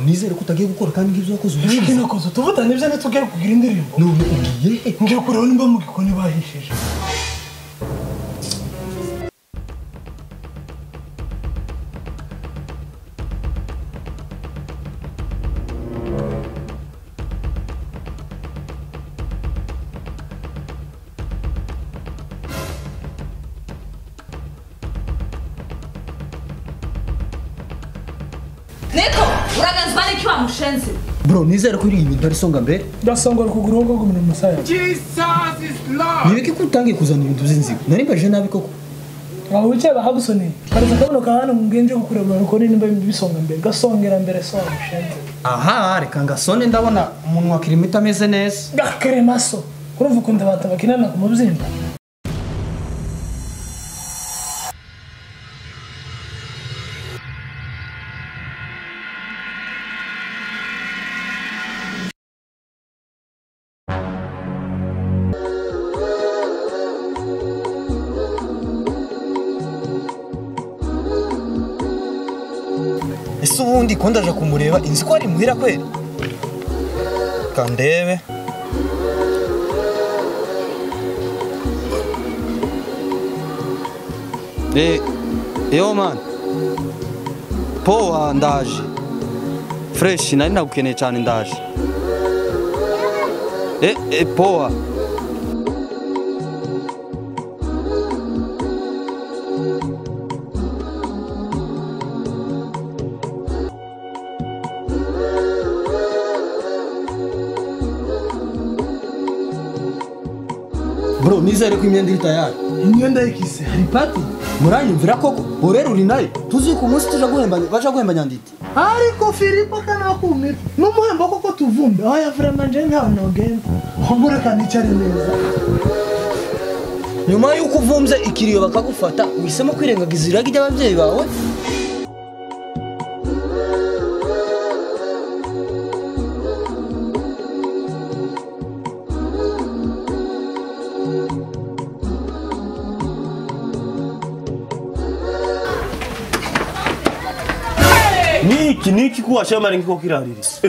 nizere ko utagiye gukora kandi nk'ibyo wakoze Ijwi nakoze tuvutane ibyo ndetse ugiye kugira indirimbo none ugiye he ngiye kureba nimba mu gikoni bahishije Niko, uraganzwa n'icyo wamushenze. bro nizere ko iriya ibintu ari songa mbere ndasongora ukuguru ngo ngo umuntu musaya Jesus is Lord. nibiki ko utangiye kuzana ibintu by'inzigo narimbaje nabi koko waba wicaye bahagusoneye karasa kabuno ka hano mu bwenge bwo kureba urabona ko nimba bisonga mbere gasongera mbere songa mushenze aha reka ngasone ndabona umuntu wa kirimita ameze neza gakaremaso urumva ukuntu abantu bakinana ku mubyimba ese ubundi ko ndaje kumureba inzi ko ari muhira kweri kandebe Eh, yo man. Poa ndaje. Fresh nari nagukeneye cyane ndaje. Eh, eh poa. bro nizere ko imyenda iri tayari imyenda y'ikise hari pati muranyumvira koko borera uri nayo tuzi ko umunsi tuja guhembanya baja guhembanya ndite ariko filipo kanakumira n'umuhembo koko tuvumbe aho yavuramanje ntawe nogenda ahubwo reka nicare neza nyuma y'uko uvumze ikiriyo bakagufata uhisemo kwirengagiza irage ry'ababyeyi bawe niki niki kuwasha mari nkiko kiraririso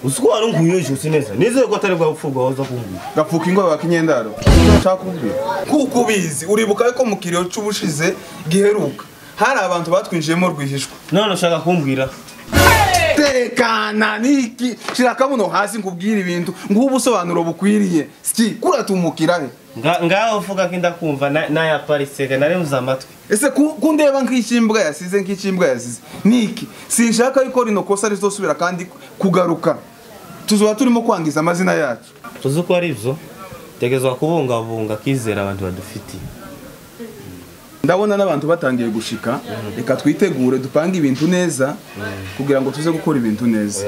usiko wari nkunyoje usi neza nizeye ko atari bwa bupfurwa waza kumbwira gapfuka ingoyi wakinyendaro icyo nshaka kumbwira nk'uko ubizi uribuka ko mu kiriyo cy'ubushize giheruka hari abantu batwinjiyemo rwihishwa none ushaka kumbwira tekana niki shira akabuno hasi nkubwire ibintu nguhe ubusobanuro bukwiriye ski kuratumukira he Nga- ngaho uvuga ko indakumva na- nayaparisega naremuze amatwi ese ku- kundeba nk'ikimbwa yasize nk'ikimbwa yasize niki sinshaka yuko rino kosa rizosubira kandi kugaruka tuzaba turimo kwangiza amazina yacu tuzi ko ari byo tegezwa kubungabunga akizera abantu badufitiye ndabona n'abantu batangiye gushika reka twitegure dupange ibintu neza kugira ngo tuze gukora ibintu neza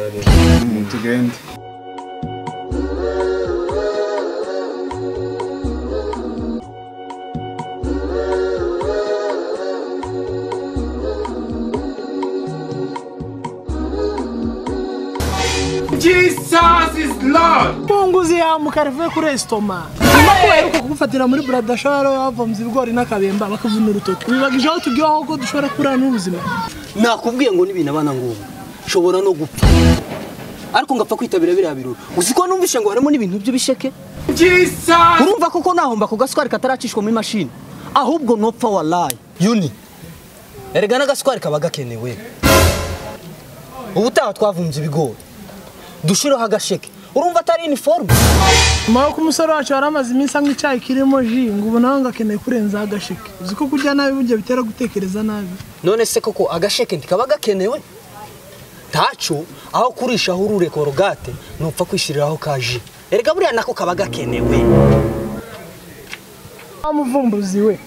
Mm, tugende Jesus is Lord. munguzi yamuka rivuye kuri esitoma nyuma ko baheruka kugufatira muri buradashoro bavomye ibigori n'akabemba bakavuna urutoki bibagije aho tubwiye aho ko dushobora kurana n'ubuzima nakubwiye ngo n'ibintu abana ngomba nshobora no gupfa ariko ngapfa kwitabira biriya birori uzi ko numvishe ngo harimo n'ibintu by'ibisheke Jesus. urumva koko nahomba ku gaswari kataracishwa muri mashini ahubwo nopfa warayi yuni erega n'agaswari kaba gakenewe ubutaha twavumbye ibigori dushireho agasheke urumva atari iniforume nyuma y'uko umusore wacu yari amaze iminsi anywa icyayi kirimo ji ngo ubu nawe ngo akeneye kurenzaho agasheke uzi ko kurya nabi burya bitera gutekereza nabi none se koko agasheke ntikaba gakenewe ntacyo aho kurishaho urure korogate nupfa kwishiriraho ka ji erega buriya nako kaba gakenewe wa muvumbuzi we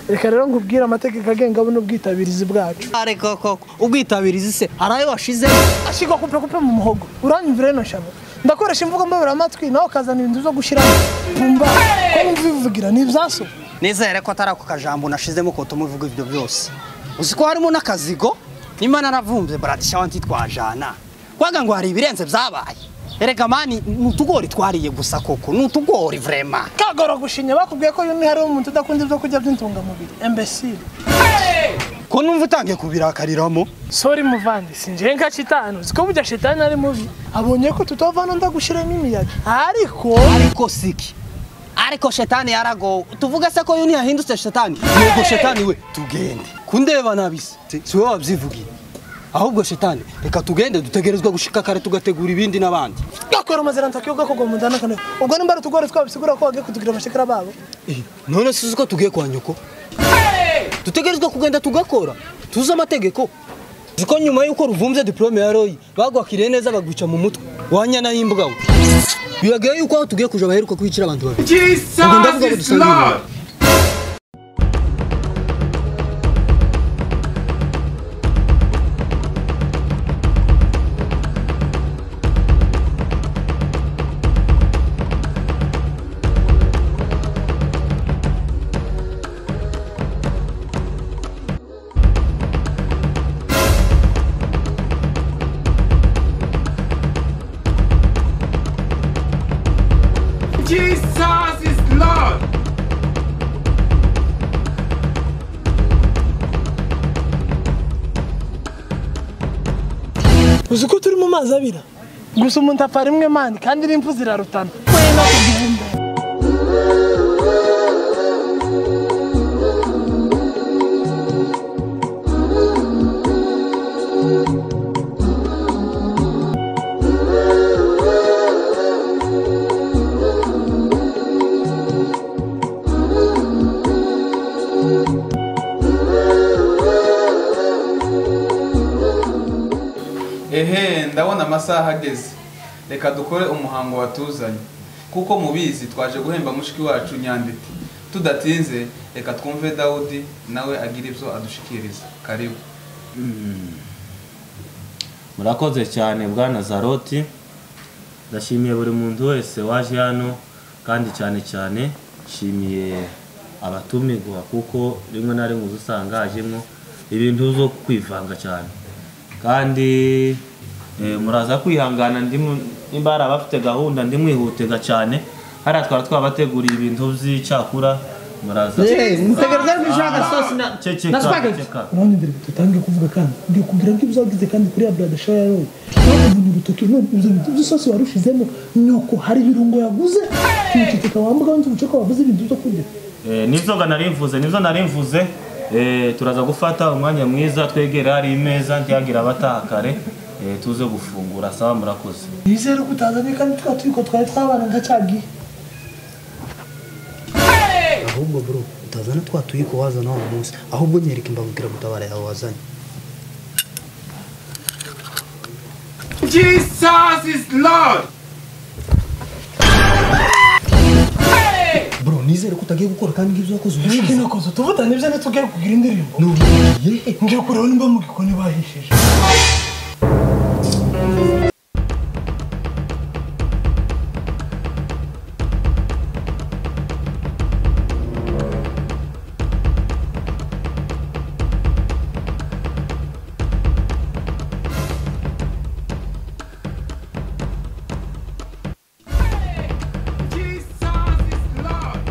reka rero nkubwire amategeko agenga buno bwitabirizi bwacu areka koko ubwitabirizi se hari ayo washizeho ashigwa kupe mu muhogo uranyumvira ino shabo ndakoresha imvugo mbabura amatwi nawe ukazana ibintu byo gushyiramo bumva ko wumva ibivugira ni ibyaso nizere ko atari ako kajambo nashizemo ko tumuvuga ibyo byose uzi ko harimo n'akazigo nimba naravumbye baradishawa ntitwajana waga ngo hari ibirenze byabaye erega mani ni utugori twariye gusa koko ni utugori vrema kagora gushinya bakubwiye ko uyu ni hari umuntu udakunda ibyo kurya by'intungamubiri embesire ko numva utangiye kubirakariramo sori muvandi sinjye nka shitani uzi ko burya shitani ari mubi abonye ko tutavana ndagushyiramo imiyaga ariko ariko siki ariko shetani yaragowe tuvuga se ko yuni yahindutse shetani yego shetani we tugende kundeba nabise Si- si wowe wabyivugiye ahubwo shetani reka tugende dutegerezwa gushika kare tugategura ibindi n'abandi gakora amazina ntakiyoga ko gomunda nakane ubwo nimba ari utugori twabisigura ko bagiye kutugira amashekera babo Eh, none si uzi ko tugiye kwa nyoko dutegerezwa kugenda tugakora tuzi amategeko uzi ko nyuma y'uko ruvumze diplome ya royi bagwakiriye neza bagwica mu mutwe wanyana y'imbwa we biragaye yuko aho tugiye kuja baheruka kubicira abantu babiri Ubwo Jesus ndavuga ngo is dusange Lord. ibintu. Jesus is Lord. uzi ko turi mu mazi abira gusa umuntu apfa rimwe mani kandi n'impfu zirarutana ehe ndabona amasaha ageze reka dukore umuhango watuzanye kuko mubizi twaje guhemba mushiki wacu nyanditi tudatinze reka twumve dawudi nawe agira ibyo adushikiriza karibu murakoze cyane bwana zaroti ndashimiye buri muntu wese waje hano kandi cyane cyane nshimiye abatumirwa kuko rimwe na rimwe uza usanga hajemo ibintu zo kwivanga cyane kandi eh, muraza kwihangana ndimu- nimba hari abafite gahunda ndimwihutega cyane hariya twari twabateguriye ibintu by'icyakura muraza ceceka ceceka abandi mbere dutange kuvuga kandi ngiye kubwira ko ibyo wagize kandi kuri ya brada shoya roye wabonye urutoki ibyo by'isosi warushizemo nuko hari ibirungo yaguze tukitika wambuka wenda ubuce ko waguze ibintu byo kurya Eh, nizoga narimvuze nizo narimvuze Eh, turaza gufata umwanya mwiza twegere hari imeza ntihagire abataha kare Eh, tuze gufungura sawa murakoze nizere ko utazanye kandi twa turiko twari twabana ntacyagiye ahubwo bro utazana twa tuyiko wazana wa munsi ahubwo nyereka imbagukira gutabara yawe wazanye Jesus is Lord. bro nizere ko utagiye gukora kandi ngibyo wakoze ubuhinzi inakoze tuvutane ibyo ntitugiye kugira indirimbo n'ubwiye ngiye kureba nimba mu gikoni bahishije Jesus is Lord.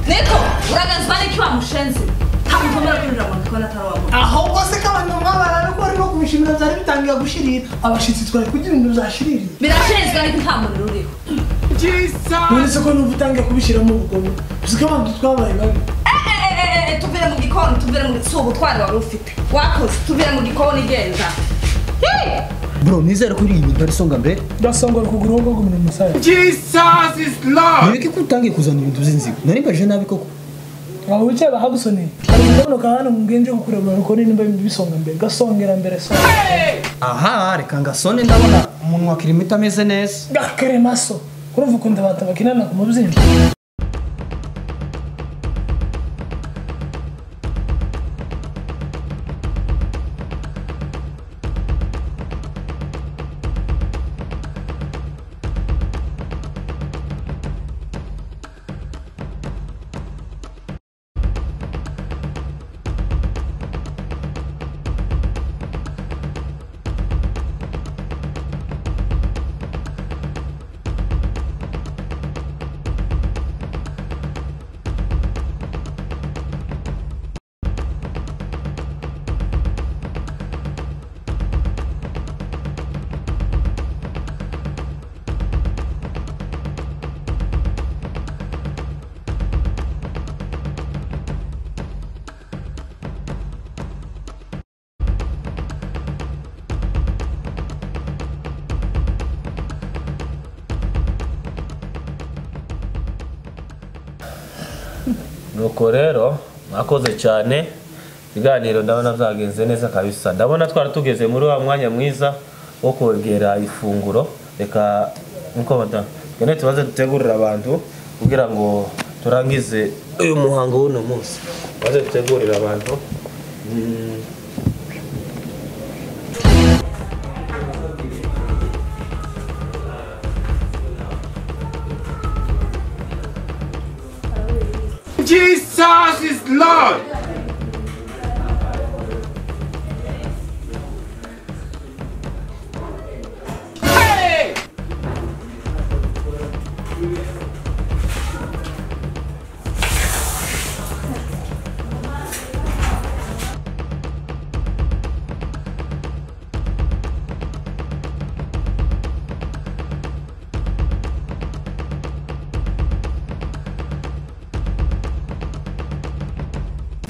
Niko, uraganzbani kiwa mshenzi. Hakutomera kuri ramani kwa nataro wako. ahubwo se ko abantu mwabara ko barimo kubishimira byari bitangiye gushirira abashitsi twari kugira ibintu byashirira Mirashenzi gani kutamuri ruriho. none se ko numva utangiye kubishyiramo ubugome uzi ko abantu twabaye babi Eh, eh, eh, eh, tuvire mu gikoni, tuvire mu si ubutwari wari ufite. Wakoze, tuvire mu gikoni genda. Hey! bro nizere ko iri ibintu ari songa mbere ndasongora ukuguru wowe ngo ngumire umusaya Jesus is Lord. nyereke ko utangiye kuzana ibintu by'inzigo nari mbaje nabi koko aho wicaye bahagusoneye hari kugabanuka hano mu bwenge bwo kureba abantu ko nimba bisonga mbere gasongera mbere so aha reka ngasone ndabona umuntu wa kirimita ameze neza gakeremaso urumva ukuntu abantu bakinana ku mubyimba nuko rero mwakoze cyane ibiganiro ndabona byagenze neza kabisa ndabona twari tugeze muri wa mwanya mwiza wo kongera ifunguro reka nkuko bada twene tubaze dutegurira abantu kugira ngo turangize uyu muhango w'uno munsi tubaze dutegurira abantu Mm. Jesus is Lord.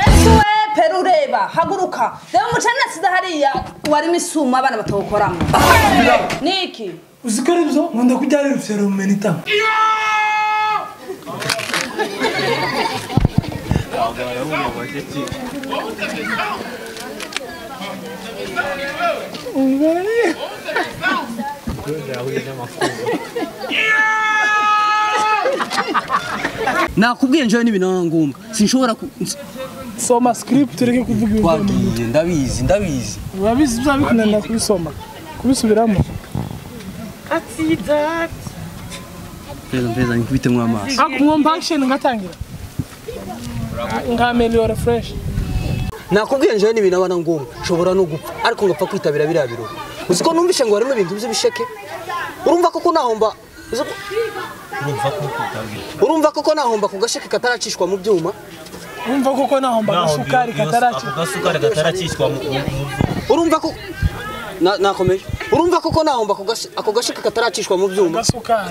ese we pera ureba haguruka reba umucana asize hariya warimo isuma abana batawukoramo niki uziko ari byo nkunda kujya ari serumen itanga nakubwiye njyewe n'ibintu na ngombwa sinshobora ku soma script ureke kuvuga ibintu wagiye ndabizi ndabizi urabizi bizabikunanira kubisoma kubisubiramo mpeza mpeza nikubitemo amaso akumwomba action ngatangira nkameliyora fresh nakubwiye njyewe n'ibintu aba na ngombwa nshobora no gupfa ariko ngapfa kwitabira biriya birori uzi ko numvishe ngo harimo ibintu by'ibisheke urumva koko nahomba uzi ko- urumva koko nahomba ku gasheke kataracishwa mu byuma wumva koko nahomba agasukari kataraki agasukari katarakishywa mu urumva ko Na- nakomeje urumva koko nahomba ku gashe- ako gasheke kataracishwa mu byuma agasukari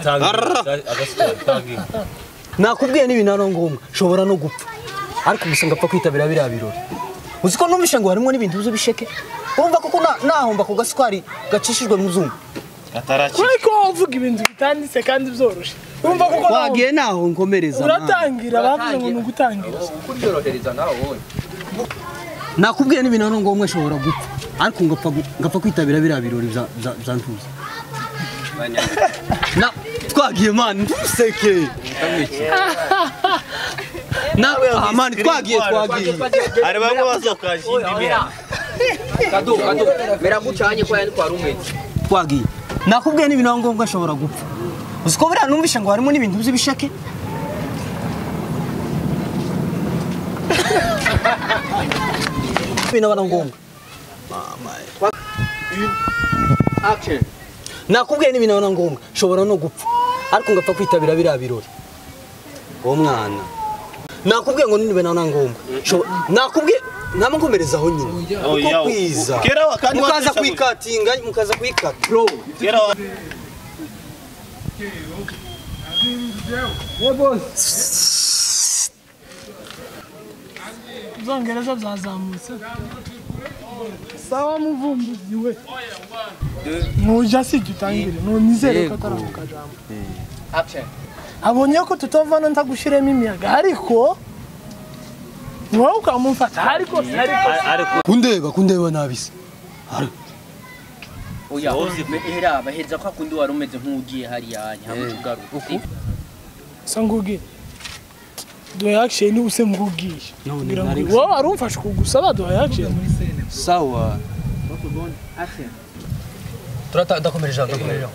agasukari tangi nakubwiye n'ibintu ari ngombwa nshobora no gupfa ariko gusa ngapfa kwitabira biriya birori uzi ko numvishe ngo harimo n'ibintu by'ibisheke urumva koko na- nahomba ku gasukari gacishijwe mu zuma atarakishywa ariko uvuga ibintu bitanditse kandi byoroshye wumva koko nahomba naho nkomereza uratangira bavuze ngo ni ugutangira nakubwiye n'ibintu ari ngombwa nshobora gupfa ariko ngapfa gu- ngapfa kwitabira biriya birori bya- bya- bya ntuza Na- twagiye mani ntuseke nawe mani twagiye twagiye hari bamwe bazokajinda ibintu twagiye nakubwiye n'ibintu ari ngombwa nshobora gupfa uzi ko buriya numvishe ngo harimo n'ibintu by'ibisheke ibintu aba ari ngombwa nakubwiye n'ibintu aba ari ngombwa nshobora no gupfa ariko ngapfa kwitabira biriya birori uwo mwana nakubwiye ngo n'ibintu aba ari ngombwa Nshobo- nakubwiye nama nkomerezaho nyine kuko kwiza kera wa kandi mukaza watisha- kuyikatinga mukaza kuyikata kera wa ibyongereza byazamutse sawa muvumbuzi we ntujya sijya utangire ntunizere ko atari ako kajambo abonye ko tutavana ntagushiremo imiyaga ariko ni wowe ukamumfata ariko ariko ariko kundeba kundeba nabi se oya hera baheza kwa kundi wari umeze nk'ugiye hariya ntihamuca ugaruka usa ngugi duhaye akisheni ubuse mugugiye kugira ngo wowe wari umfashe kugusaba duhaye akisheni sawa turata ndakomeje ijambo ndakomeje ijambo.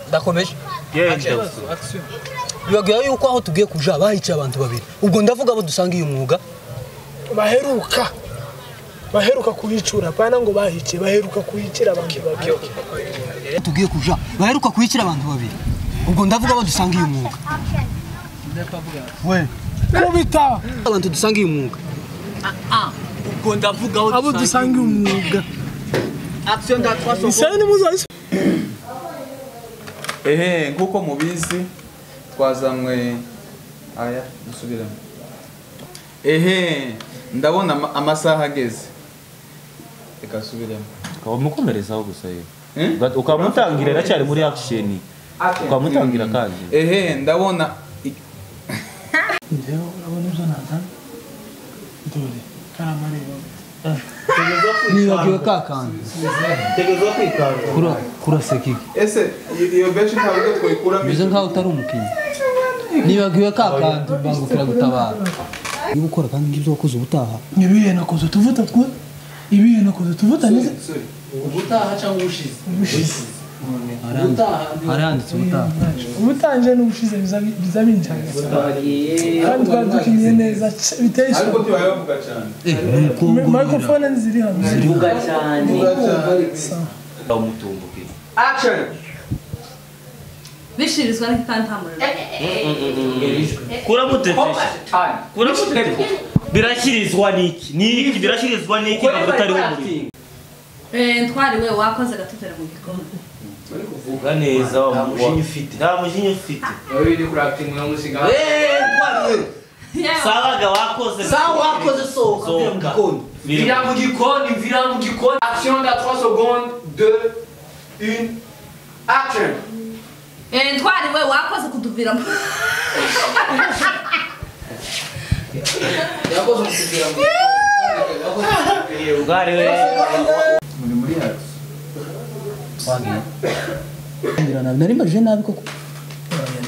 ndakomeje genda bibabwira yuko aho tugiye kuja bahicaye abantu babiri ubwo ndavuga abo dusangiye umwuga baheruka baheruka kuhicura apana ngo bahice baheruka kuhicira abantu babiri aho tugiye kuja baheruka kuyikira abantu babiri ubwo ndavuga abo dusangiye umwuga we kubita abantu dusangiye umwuga ubwo ndavuga aho abo dusanga umwuga action ndatwasoko isani muzahise ehe nk'uko mubizi twazanywe aya dusubiremo ehe ndabona ama- amasaha ageze reka asubiremo ukamukomerezaho gusa ye Eh? ukamutangirira cyari muri akisheni ukamutangira kandi ehe ndabona i- njyewe urabona ibyo nazana dore karamareba nibagiwe ka kantu tegeza kwikanga Kura- kuraseka iki ese iyo- iyo benshi ntabwo twayikuramo umeze nkaho utari umukinnyi nibagiwe ka kantu mbangukira gutabara niba ukora kandi ngibyo wakoze ubutaha ibihe nakoze tuvuta twe ibihe nakoze tuvuta ni ubutaha cyangwa ubushize ubushize haranditse ubutaha ubutanje n'ubushize biza biza binjanga kandi twari dukiniye neza c- biteye ariko ishema ntibayavuga cyane microphone ziri hano vuga cyane bamutumbukiye action bishirizwa n'iki kandi nta muriro kuramutetesha kuramutetesha birashyirizwa n'iki n'iki birashyirizwa n'iki ntabwo utariho muri Eh, ntwari we wakoze agatutera mu gikombe vuga neza wa nta mushinya ufite nta mushinya ufite babiri kuri acting na mushinga sabaga wakoze sawa wakoze sohoka sohoka Biri- vira mu gikoni vira mu gikoni action da 3 secondes 2 1 action Eh, ntwari we wakoze kutuvira mu yakoze kugira ngo ubwari we muri muri yacu nari mbajije nabi koko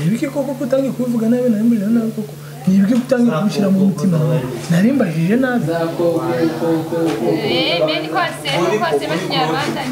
nibiki koko kutangiye kubivuga nabi nari mbajije nabi koko nibiki utangiye kubishyira mu mutima nari mbajije nabi Eh, bendi kose kose bakinyarwanda